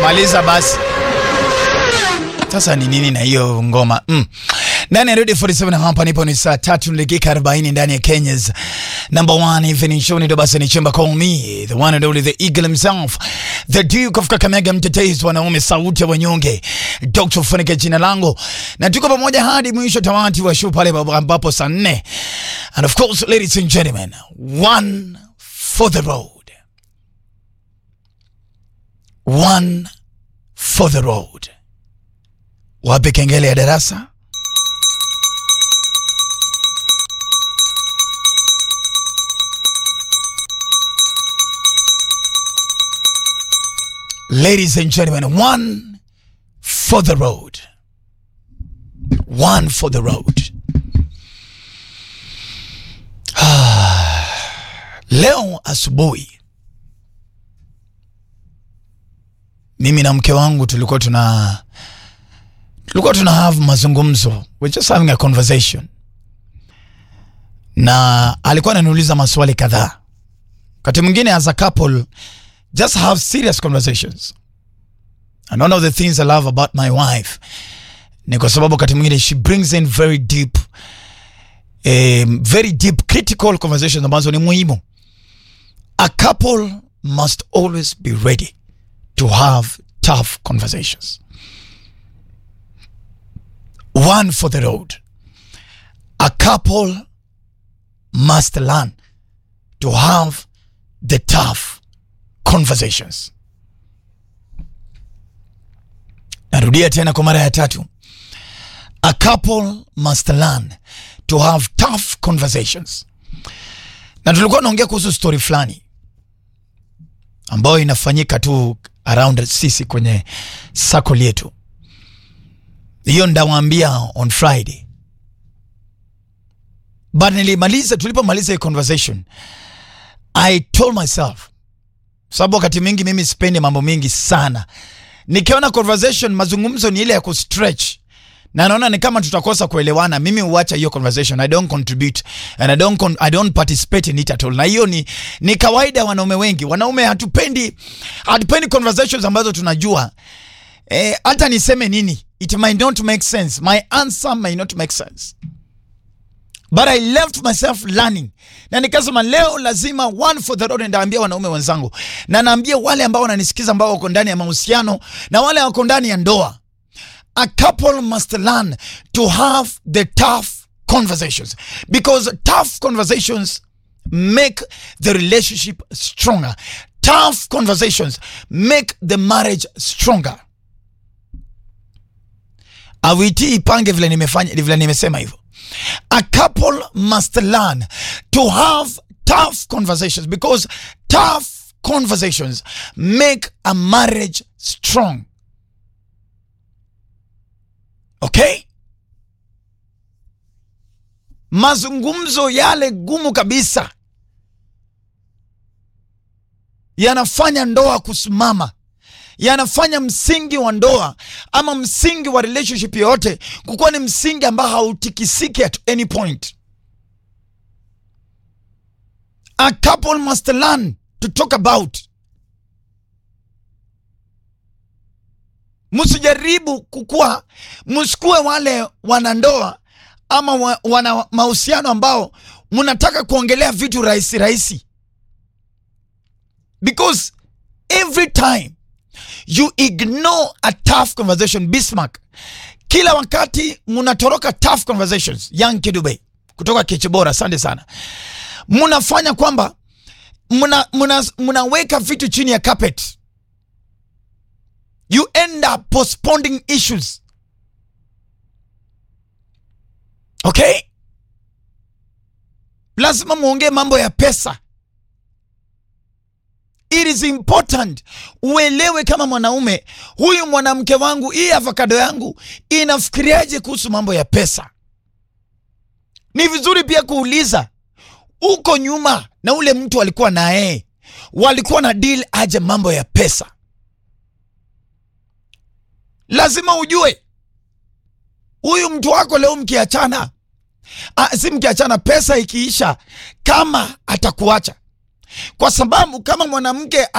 maliza basi. Sasa ni nini na hiyo ngoma mm. Ndani ya Radio 47 hapa nipo ni saa tatu na dakika 40 ndani ya Kenya's number one evening show. Ndio basi ni chemba call me the one and only the eagle himself the duke of Kakamega, mtetezi wanaume, sauti ya wanyonge, Dr. Funike jina langu, na tuko pamoja hadi mwisho tamati wa show pale ambapo saa nne and of course ladies and gentlemen one for the road one for the road. Wape kengele ya darasa. Ladies and gentlemen, one for the road. One for the road. Leo asubuhi mimi na mke wangu tulikuwa tuna tulikuwa tuna have mazungumzo, we're just having a conversation, na alikuwa ananiuliza maswali kadhaa. Wakati mwingine as a couple just have serious conversations, and one of the things I love about my wife ni kwa sababu wakati mwingine she brings in very deep um, very deep critical conversations ambazo ni muhimu. A couple must always be ready to have tough conversations. One for the road. A couple must learn to have the tough conversations. Narudia tena kwa mara ya tatu. A couple must learn to have tough conversations. Na tulikuwa naongea kuhusu story fulani ambayo inafanyika tu around sisi kwenye circle yetu. Hiyo ndawaambia on Friday, but nilimaliza, tulipomaliza hii conversation I told myself, sababu wakati mwingi mimi sipendi mambo mingi sana. Nikiona conversation, mazungumzo ni ile ya kustretch na naona ni kama tutakosa kuelewana, mimi huacha hiyo conversation. I don't contribute and I don't, con I don't participate in it at all. Na hiyo ni, ni kawaida wanaume wengi. Wanaume hatupendi hatupendi conversations ambazo tunajua eh, hata niseme nini it might not make sense, my answer may not make sense, but I left myself learning, na nikasema leo lazima one for the road. Ndaambia wanaume wenzangu na naambia wale ambao wananisikiza ambao wako ndani ya mahusiano na wale wako ndani ya ndoa A couple must learn to have the tough conversations because tough conversations make the relationship stronger. Tough conversations make the marriage stronger. Awiti ipange vile nimefanya vile nimesema hivyo. A couple must learn to have tough conversations because tough conversations make a marriage strong. Okay? Mazungumzo yale gumu kabisa yanafanya ndoa kusimama, yanafanya msingi wa ndoa ama msingi wa relationship yoyote kukuwa ni msingi ambao hautikisiki at any point. A couple must learn to talk about Msijaribu kukua, msikuwe wale wanandoa ama wa, wana mahusiano ambao mnataka kuongelea vitu rahisi rahisi, because every time you ignore a tough conversation, Bismarck, kila wakati mnatoroka tough conversations. Young Kidube kutoka Kichibora, asante sana. Mnafanya kwamba mnaweka muna, muna vitu chini ya carpet you end up postponing issues. Okay, lazima muongee mambo ya pesa. It is important uelewe kama mwanaume, huyu mwanamke wangu, hii avocado yangu inafikiriaje kuhusu mambo ya pesa. Ni vizuri pia kuuliza uko nyuma na ule mtu alikuwa naye walikuwa na deal aje mambo ya pesa. Lazima ujue huyu mtu wako leo mkiachana, si mkiachana, pesa ikiisha, kama atakuacha, kwa sababu kama mwanamke